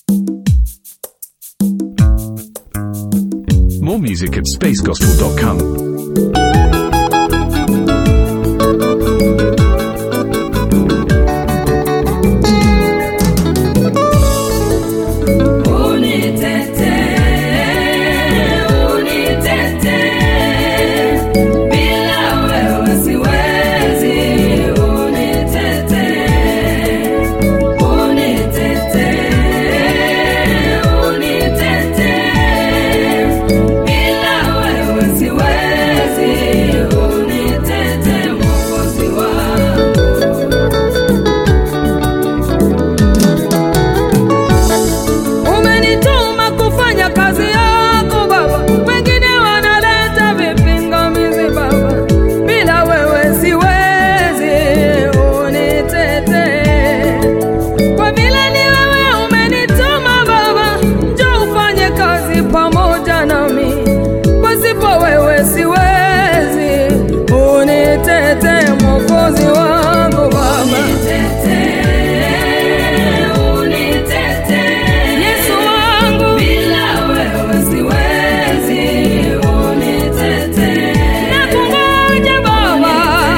More music at spacegospel.com. Umenituma kufanya kazi yako Baba, wengine wanaleta vipingamizi Baba, bila wewe siwezi, unitetee. Kwa vile ni wewe umenituma Baba, njoo ufanye kazi pamoja nami, pasipo wewe siwezi, unitetee Mwokozi wangu Baba. Yesu wangu nakungoja Baba,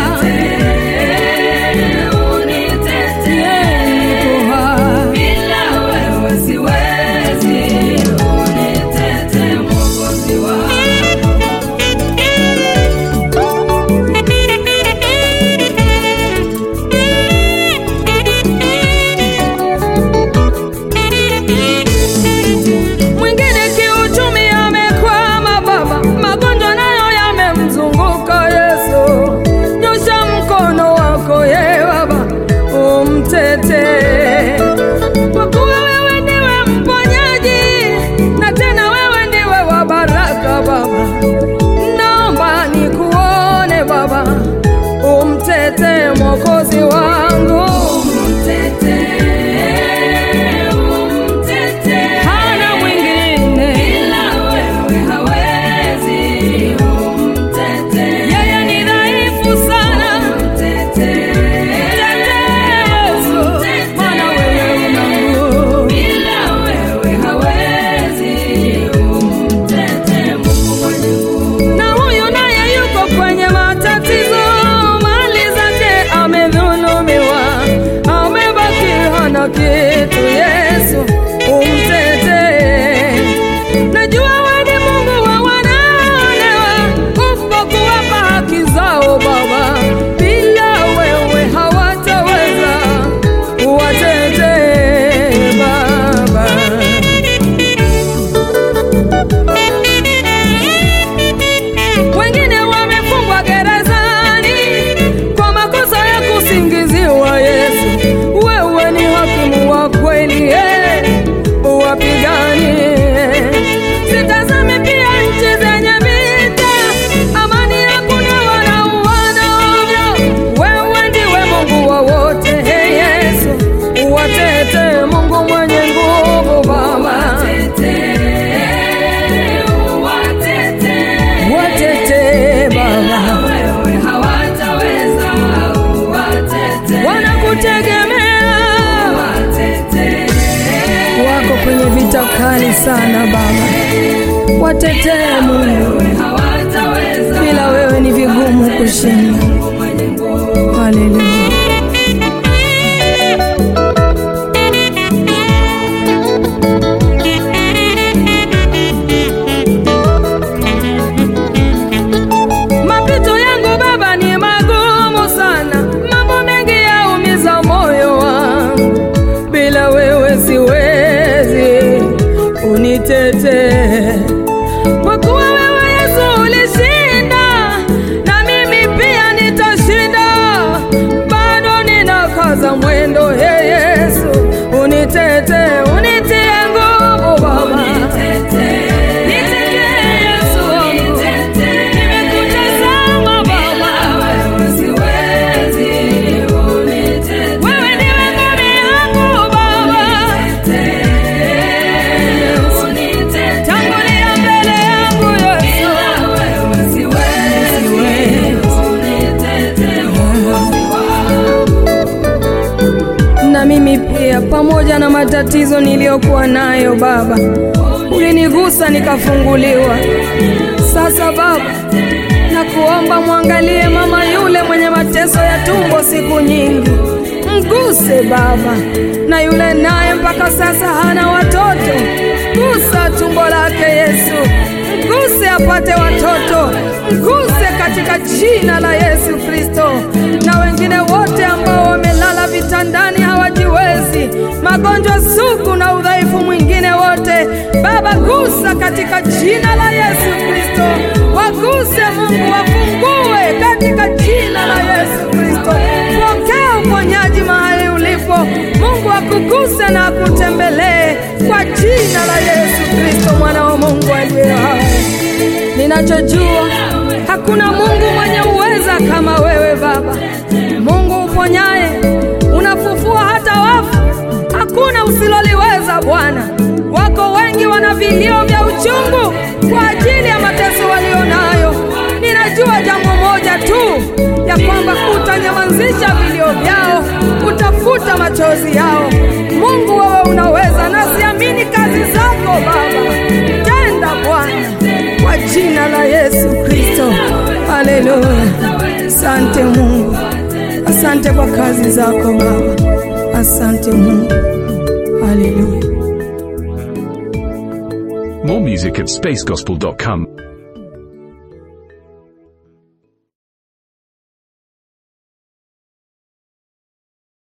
niko hai. Mwingine kiuchumi amekwama Baba, magonjwa nayo yamemzunguka Yesu. Nyosha mkono wako ye Baba, umtetee. Kwa kuwa wewe ndiwe mponyaji na tena wewe ndiwe wa baraka Baba, naomba nikuone Baba, umtetee Mwokozi wangu, hana mwingine yeye ni dhaifu sana. Mtetee Yesu, maana wewe una nguvu. na huyu naye yuko kwenye matatizo, mali zake amedhulumiwa, amebaki hana kitu. Yesu umtetee, najua wewe ni Mungu wa wanaonewa, upo kuwapa haki zao Baba, bila wewe hawataweza, watetee Baba. wengine wamefungwa gerezani kwa makosa ya kusingiziwa. Yesu, wewe ni hakimu wa kweli, eh, uwapiganie. Sitazame pia nchi zenye vita, amani hakuna, wanauana ovyo. Wewe ndiwe Mungu wa wote, eh, Yesu, uwatete, Mungu mwenye nguvu, Baba watetee Baba, wanakutegemea, wako kwenye vita kali sana Baba, watetee Mungu, bila wewe ni vigumu kushinda. Haleluya. Mapito yangu Baba ni magumu sana, mambo mengi yaumiza moyo wangu, bila wewe siwezi, unitetee kwa kuwa wewe Yesu ulishinda, na mimi pia nitashinda, bado ninakaza mwendo. He Yesu, unitetee, unitie nguvu Baba, nitetee Yesu wangu, nimekutazama Baba, wewe ndiwe ngome yangu Baba, haya pamoja na matatizo niliyokuwa nayo Baba, ulinigusa nikafunguliwa. Sasa Baba, nakuomba mwangalie mama yule mwenye mateso ya tumbo siku nyingi, mguse Baba, na yule naye mpaka sasa hana watoto, gusa tumbo lake Yesu, mguse apate watoto, mguse katika jina la Yesu Kristo, na wengine wote ambao wamelala vitandani hawajiwezi, magonjwa sugu na udhaifu mwingine wote, Baba gusa katika jina la Yesu Kristo, waguse Mungu, wafungue katika jina la Yesu Kristo. Pokea uponyaji mahali ulipo, Mungu akuguse na akutembelee kwa jina la Yesu Kristo, mwana wa Mungu aliye hai. Ninachojua hakuna Mungu mwenye uweza kama wewe Baba, Mungu uponyaye, unafufua hata wafu, hakuna usiloliweza Bwana. Wako wengi wana vilio vya uchungu kwa ajili ya mateso walionayo. Ninajua jambo moja tu, ya kwamba utanyamazisha vilio vyao, utafuta machozi yao. Mungu, wewe unaweza, nasiamini kazi zako Baba. Tenda Bwana, kwa jina la Yesu Kristo. Haleluya! Asante Mungu, asante kwa kazi zako Baba, asante Mungu. Haleluya. More music at spacegospel.com.